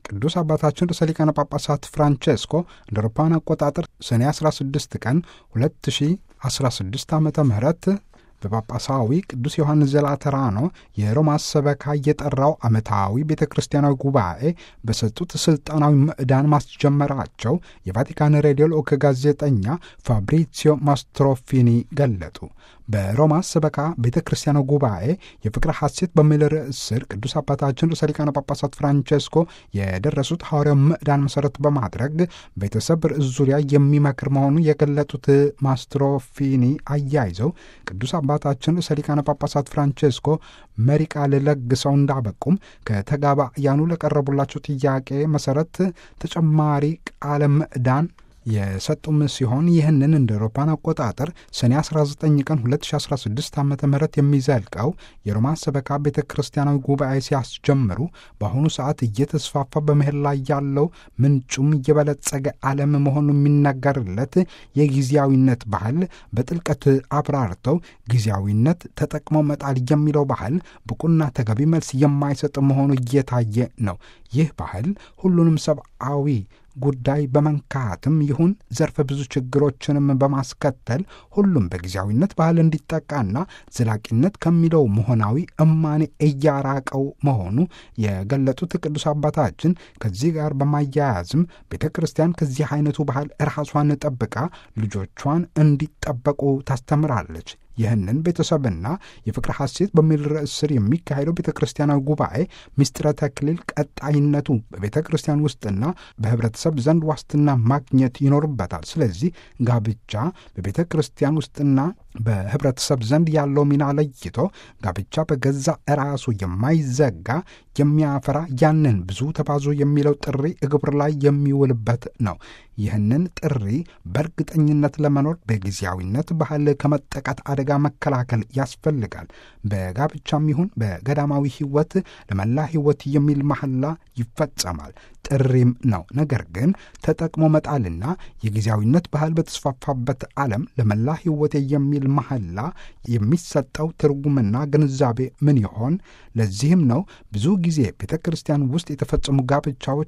ቅዱስ አባታችን ርዕሰ ሊቃነ ጳጳሳት ፍራንቼስኮ እንደ አውሮፓውያን አቆጣጠር ሰኔ 16 ቀን 2016 ዓ ም በጳጳሳዊ ቅዱስ ዮሐንስ ዘላተራኖ የሮማ ሰበካ የጠራው ዓመታዊ ቤተ ክርስቲያናዊ ጉባኤ በሰጡት ሥልጣናዊ ምዕዳን ማስጀመራቸው የቫቲካን ሬዲዮ ልዑክ ጋዜጠኛ ፋብሪሲዮ ማስትሮፊኒ ገለጡ። በሮማ ሰበካ ቤተ ክርስቲያናዊ ጉባኤ የፍቅረ ሐሴት በሚል ርዕስ ስር ቅዱስ አባታችን ርዕሰ ሊቃነ ጳጳሳት ፍራንቼስኮ የደረሱት ሐዋርያው ምዕዳን መሠረት በማድረግ ቤተሰብ ርዕስ ዙሪያ የሚመክር መሆኑን የገለጡት ማስትሮፊኒ አያይዘው ቅዱስ አባታችን ርዕሰ ሊቃነ ጳጳሳት ፍራንቼስኮ መሪ ቃል ለግሰው እንዳበቁም ከተጋባያኑ ለቀረቡላቸው ጥያቄ መሠረት ተጨማሪ ቃለ ምዕዳን የሰጡም ሲሆን ይህንን እንደ አውሮፓን አቆጣጠር ሰኔ 19 ቀን 2016 ዓ ም የሚዘልቀው የሮማ ሰበካ ቤተ ክርስቲያናዊ ጉባኤ ሲያስጀምሩ በአሁኑ ሰዓት እየተስፋፋ በመሄድ ላይ ያለው ምንጩም እየበለጸገ ዓለም መሆኑ የሚነገርለት የጊዜያዊነት ባህል በጥልቀት አብራርተው ጊዜያዊነት ተጠቅሞ መጣል የሚለው ባህል ብቁና ተገቢ መልስ የማይሰጥ መሆኑ እየታየ ነው። ይህ ባህል ሁሉንም ሰብአዊ ጉዳይ በመንካትም ይሁን ዘርፈ ብዙ ችግሮችንም በማስከተል ሁሉም በጊዜያዊነት ባህል እንዲጠቃና ዘላቂነት ከሚለው መሆናዊ እማኔ እያራቀው መሆኑ የገለጡት ቅዱስ አባታችን ከዚህ ጋር በማያያዝም ቤተ ክርስቲያን ከዚህ አይነቱ ባህል ራሷን ጠብቃ ልጆቿን እንዲጠበቁ ታስተምራለች። ይህንን ቤተሰብና የፍቅረ ሐሴት በሚል ርዕስ ስር የሚካሄደው ቤተ ክርስቲያናዊ ጉባኤ ምስጢረ ተክሊል ቀጣይነቱ በቤተ ክርስቲያን ውስጥና በኅብረተሰብ ዘንድ ዋስትና ማግኘት ይኖርበታል። ስለዚህ ጋብቻ በቤተ ክርስቲያን ውስጥና በኅብረተሰብ ዘንድ ያለው ሚና ለይቶ ጋብቻ በገዛ ራሱ የማይዘጋ የሚያፈራ ያንን ብዙ ተባዙ የሚለው ጥሪ እግብር ላይ የሚውልበት ነው። ይህንን ጥሪ በእርግጠኝነት ለመኖር በጊዜያዊነት ባህል ከመጠቃት አደጋ መከላከል ያስፈልጋል። በጋብቻም ይሁን በገዳማዊ ሕይወት ለመላ ሕይወት የሚል መሐላ ይፈጸማል፣ ጥሪም ነው። ነገር ግን ተጠቅሞ መጣልና የጊዜያዊነት ባህል በተስፋፋበት ዓለም ለመላ ሕይወቴ የሚል መሐላ የሚሰጠው ትርጉምና ግንዛቤ ምን ይሆን? ለዚህም ነው ብዙ ጊዜ ቤተ ክርስቲያን ውስጥ የተፈጸሙ ጋብቻዎች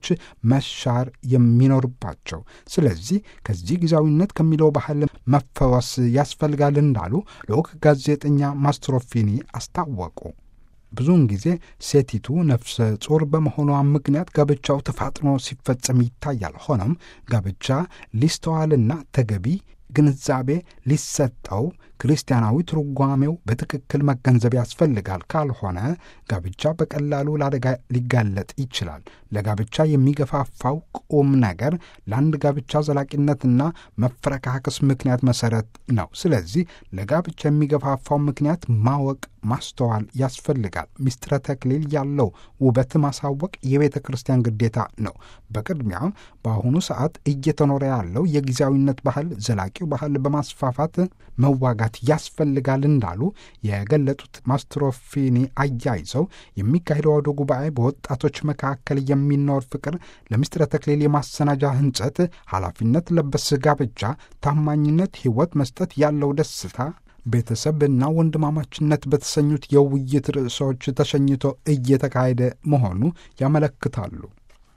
መሻር የሚኖርባቸው። ስለዚህ ከዚህ ጊዜያዊነት ከሚለው ባህል መፈወስ ያስፈልጋል እንዳሉ ልዑክ ጋዜጠኛ ማስትሮፊኒ አስታወቁ። ብዙውን ጊዜ ሴቲቱ ነፍሰ ጡር በመሆኗ ምክንያት ጋብቻው ተፋጥኖ ሲፈጸም ይታያል። ሆኖም ጋብቻ ሊስተዋልና ተገቢ ግንዛቤ ሊሰጠው ክርስቲያናዊ ትርጓሜው በትክክል መገንዘብ ያስፈልጋል። ካልሆነ ጋብቻ በቀላሉ ለአደጋ ሊጋለጥ ይችላል። ለጋብቻ የሚገፋፋው ቁም ነገር ለአንድ ጋብቻ ዘላቂነትና መፈረካከስ ምክንያት መሰረት ነው። ስለዚህ ለጋብቻ የሚገፋፋው ምክንያት ማወቅ ማስተዋል ያስፈልጋል። ምስጢረ ተክሊል ያለው ውበት ማሳወቅ የቤተ ክርስቲያን ግዴታ ነው። በቅድሚያም በአሁኑ ሰዓት እየተኖረ ያለው የጊዜያዊነት ባህል ዘላቂው ባህል በማስፋፋት መዋጋት ያስፈልጋል እንዳሉ የገለጡት ማስትሮፊኒ አያይዘው የሚካሄደው አውደ ጉባኤ በወጣቶች መካከል የሚኖር ፍቅር፣ ለምስጢረ ተክሊል የማሰናጃ ህንጸት፣ ኃላፊነት ለበስ ጋብቻ፣ ታማኝነት፣ ሕይወት መስጠት ያለው ደስታ ቤተሰብና ወንድማማችነት በተሰኙት የውይይት ርዕሶች ተሸኝቶ እየተካሄደ መሆኑ ያመለክታሉ።